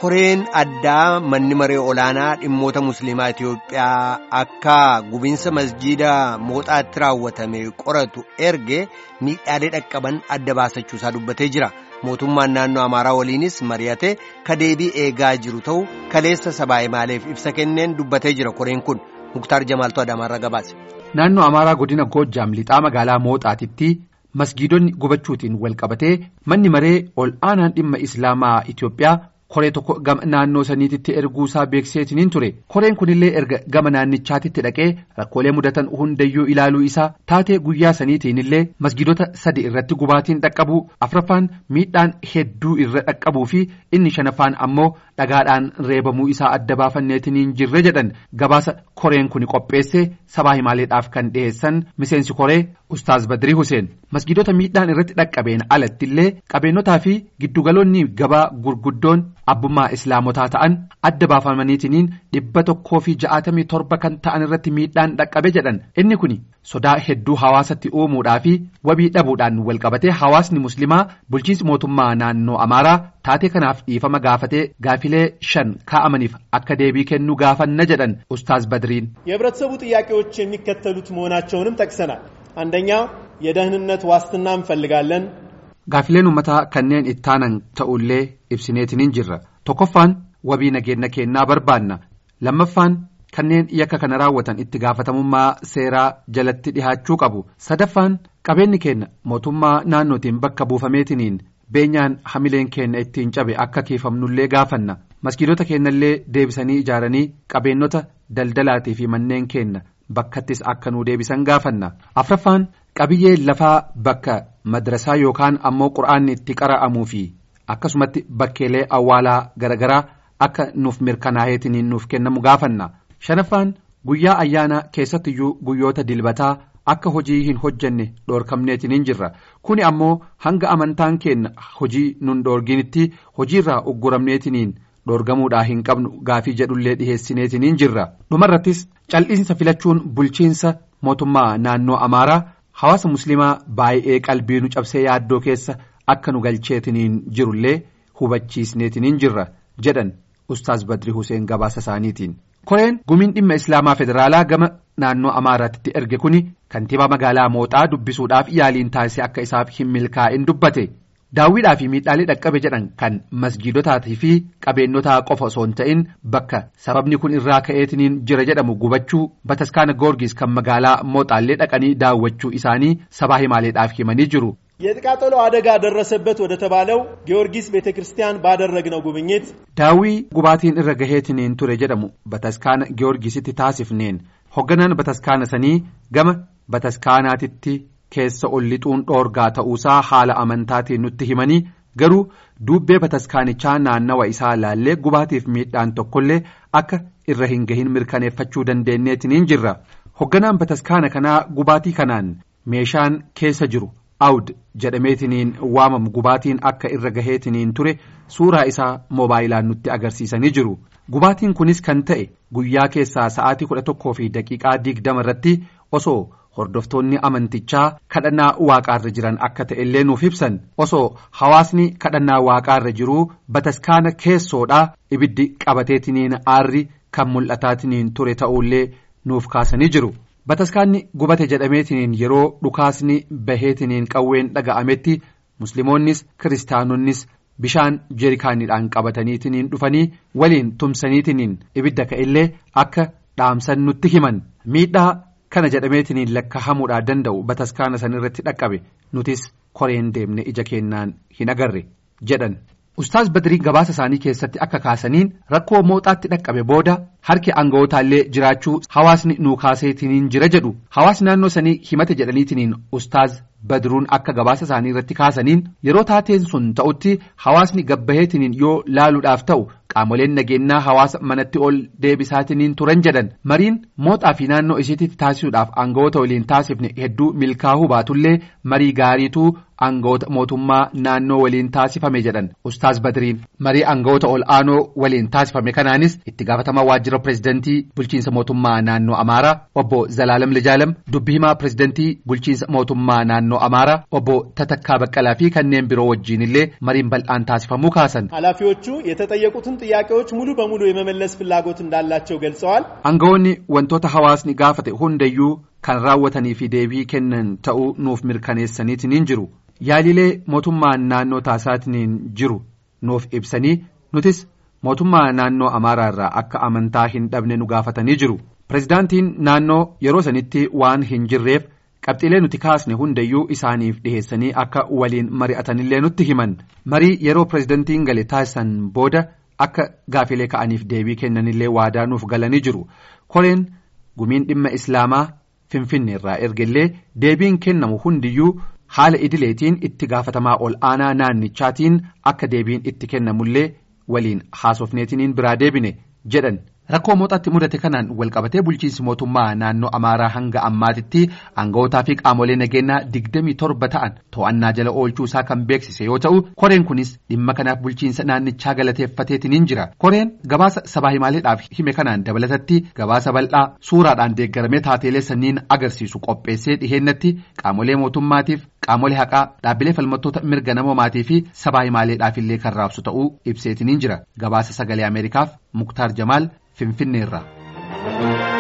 koreen addaa manni maree olaanaa dhimmoota musliimaa Itoophiyaa akka gubiinsa masjiida mooxaatti raawwatame qoratu erge miidhaalee dhaqqaban adda baasachuusaa dubbatee jira. Mootummaan naannoo Amaaraa waliinis mari'atee kadeebii eegaa jiru ta'u kaleessa sabaa maaleef ibsa kenneen dubbatee jira koreen kun Muktaar Jamaaltu Adaamaarra gabaase. Naannoo Amaaraa godina Goojjaam lixaa magaalaa Mooxaatitti masgiidonni gubachuutiin wal qabatee manni maree ol aanaan dhimma Islaamaa Itoophiyaa koree tokko gama naannoo saniititti erguusaa beekseetiniin ture koreen kunillee erga gama naannichaatitti dhaqee rakkoolee mudatan hundayyuu ilaaluu isaa taatee guyyaa saniitiinillee masgiidota sadi irratti gubaatiin dhaqqabuu afraffaan miidhaan hedduu irra dhaqqabuu fi inni shanaffaan ammoo dhagaadhaan reebamuu isaa adda baafanneetiniin jirre jedhan gabaasa koreen kun qopheesse sabaa himaaleedhaaf kan dhiheessan miseensi koree ustaaz Badrii Huseen masgiidota miidhaan irratti dhaqqabeen alattillee qabeennotaa fi giddugaloonni gabaa gurguddoon abbummaa islaamotaa ta'an adda baafamaniitiniin dhibba tokkoo fi ja'atamii torba kan ta'an irratti miidhaan dhaqqabe jedhan inni kun sodaa hedduu hawaasatti uumuudhaa fi wabii dhabuudhaan walqabatee hawaasni muslimaa bulchiinsi mootummaa naannoo amaaraa taatee kanaaf dhiifama gaafatee gaafilee shan kaa'amaniif akka deebii kennuu gaafanna jedhan ustaaz badriin የህብረተሰቡ ጥያቄዎች የሚከተሉት መሆናቸውንም ጠቅሰናል አንደኛ የደህንነት ዋስትና እንፈልጋለን Gaafileen uummataa kanneen ittaanan ta'ullee ibsineetiniin jirra tokkoffaan wabii nageenya kennaa barbaanna lammaffaan kanneen yakka kana raawwatan itti gaafatamummaa seeraa jalatti dhihaachuu qabu sadaffaan qabeenyi keenya mootummaa naannootiin bakka buufameetiniin beenyaan hamileen keenya ittiin cabe akka kiifamnullee gaafanna maskiidota keenyallee deebisanii ijaaranii qabeennota daldalaatii fi manneen keenya bakkattis akka nuu deebisan gaafanna afraffaan qabiyyee lafaa bakka madrasaa yookaan ammoo qura'aanni itti qara'amuu fi akkasumatti bakkeelee awwaalaa garaagaraa akka nuuf mirkanaa'eetiniin nuuf kennamu gaafanna shanaffaan guyyaa ayyaanaa keessattiyyuu guyyoota dilbataa akka hojii hin hojjenne dhoorkamneetiniin jirra kuni ammoo hanga amantaan keenya hojii nun dhoorginitti hojiirraa ugguramneetiniin dhoorgamuudhaa hin qabnu gaafii jedhullee dhiheessineetiniin jirra dhumarrattis cal'iinsa filachuun bulchiinsa mootummaa naannoo amaaraa hawaasa musliimaa baay'ee qalbii nu cabsee yaaddoo keessa akka nu galcheetiniin jirullee hubachiisneetiniin jirra jedhan ustaaz badri huseen gabaasa isaaniitiin. koreen gumiin dhimma islaamaa federaalaa gama naannoo amaaraatti erge kuni kantiibaa magaalaa mooxaa dubbisuudhaaf yaaliin taasise akka isaaf hin milkaa'in dubbate daawwiidhaa fi miidhaalee dhaqqabe jedhan kan masgiidotaatii fi qabeennotaa qofa osoo hin ta'in bakka sababni kun irraa ka'eetiniin jira jedhamu gubachuu bataskaana goorgis kan magaalaa mooxaallee dhaqanii daawwachuu isaanii sabaa himaaleedhaaf himanii jiru. የጥቃጠሎ አደጋ ደረሰበት ወደ ተባለው ጊዮርጊስ ቤተ ክርስቲያን ባደረግነው ጉብኝት daawwii gubaatiin irra gaheetiniin ture jedhamu bataskaana giyoorgisitti taasifneen hogganaan bataskaana sanii gama bataskaanaatitti keessa ol lixuun dhoorgaa ta'uusaa haala amantaatiin nutti himanii garuu duubbee bataskaanichaa naannawa isaa laallee gubaatiif miidhaan tokkollee akka irra hin gahin mirkaneeffachuu dandeenyeetiniin jirra hogganaan bataskaana kanaa gubaatii kanaan meeshaan keessa jiru. awd jedhameetiniin waamamu gubaatiin akka irra gaheetiniin ture suuraa isaa moobaayilaan nutti agarsiisanii jiru gubaatiin kunis kan ta'e guyyaa keessaa sa'aatii kudha tokkoo fi daqiiqaa digdama irratti osoo hordoftoonni amantichaa kadhannaa waaqaarra jiran akka ta'e illee nuuf ibsan osoo hawaasni kadhannaa waaqaarra jiruu bataskaana keessoodhaa ibiddi qabateetiniin aarri kan mul'ataatiniin ture ta'ullee nuuf kaasanii jiru. bataskaanni gubate jedhameetiniin yeroo dhukaasni baheetiniin qawween dhaga'ametti musliimoonnis kiristaanonnis bishaan jeerikaaniidhaan qabataniitiniin dhufanii waliin tumsaniitiniin ibidda ka'ellee akka dhaamsan nutti himan miidhaa kana jedhameetiniin lakkaa'amuudhaa danda'u bataskaana sanirratti dhaqqabe nutis koreen deemne ija keenyaan hin agarre jedhan. Ustaaz Badrii gabaasa isaanii keessatti akka kaasaniin rakkoo mooxaatti dhaqqabe booda harki aanga'ootaallee jiraachuu hawaasni nuu kaaseetiniin jira jedhu hawaasni naannoo sanii himate jedhaniitiniin Ustaaz Badruun akka gabaasa isaanii irratti kaasaniin yeroo taateen sun ta'utti hawaasni gabbaheetiniin yoo laaluudhaaf ta'u qaamoleen nageenyaa hawaasa manatti ol deebisaatiniin turan jedhan mariin mooxaa fi naannoo isiitti taasisuudhaaf aanga'oota waliin taasifne hedduu milkaa'uu baatullee marii gaariituu aanga'oota mootummaa naannoo waliin taasifame jedhan ustaaz badriin marii aanga'oota ol aanoo waliin taasifame kanaanis itti gaafatamaa waajjira pirezidantii bulchiinsa mootummaa naannoo amaaraa obbo zalaalam lijaalam dubbii himaa pirezidantii bulchiinsa mootummaa naannoo naannoo Amaaraa obbo Tatakkaa Baqqalaa fi kanneen biroo wajjin illee mariin bal'aan taasifamuu kaasan. ኃላፊዎቹ የተጠየቁትን ጥያቄዎች ሙሉ በሙሉ የመመለስ ፍላጎት እንዳላቸው ገልጸዋል። Aangawoonni wantoota hawaasni gaafate hundayyuu kan raawwatanii fi deebii kennan ta'uu nuuf mirkaneessaniitiin jiru. Yaalilee mootummaan naannoo taasisaatiin jiru nuuf ibsanii nutis mootummaa naannoo Amaaraa irraa akka amantaa hin dhabne nu gaafatanii jiru. Pireezidaantiin naannoo yeroo sanitti waan hin jirreef qabxiilee nuti kaasne hundayyuu isaaniif dhiheessanii akka waliin mari'atanillee nutti himan. Marii yeroo pireezidaantiin gale taasisan booda akka gaafilee ka'aniif deebii kennanillee waadaa nuuf galanii jiru. Koreen gumiin dhimma Islaamaa Finfinnee irraa ergellee deebiin kennamu hundiyyuu haala idileetiin itti gaafatamaa ol aanaa naannichaatiin akka deebiin itti kennamullee waliin haasofneetiniin biraa deebine jedhan. Rakkoo mooxaatti mudate kanaan walqabatee bulchiinsi mootummaa naannoo Amaaraa hanga ammaatitti aanga'ootaa fi qaamolee nageenyaa digdamii torba ta'an to'annaa jala oolchuu isaa kan beeksise yoo ta'u koreen kunis dhimma kanaaf bulchiinsa naannichaa galateeffateetiniin jira. Koreen gabaasa sabaa himaaleedhaaf hime kanaan dabalatatti gabaasa bal'aa suuraadhaan deeggaramee taateelee sanniin agarsiisu qopheessee dhiheennatti qaamolee mootummaatiif qaamolee haqaa dhaabbilee falmattoota mirga namoomaatii fi sabaa himaaleedhaaf illee kan raabsu ta'uu ibseetiniin jira. Gabaasa sagalee Ameerikaaf Muktaar Jamaal. Finfinneerraa.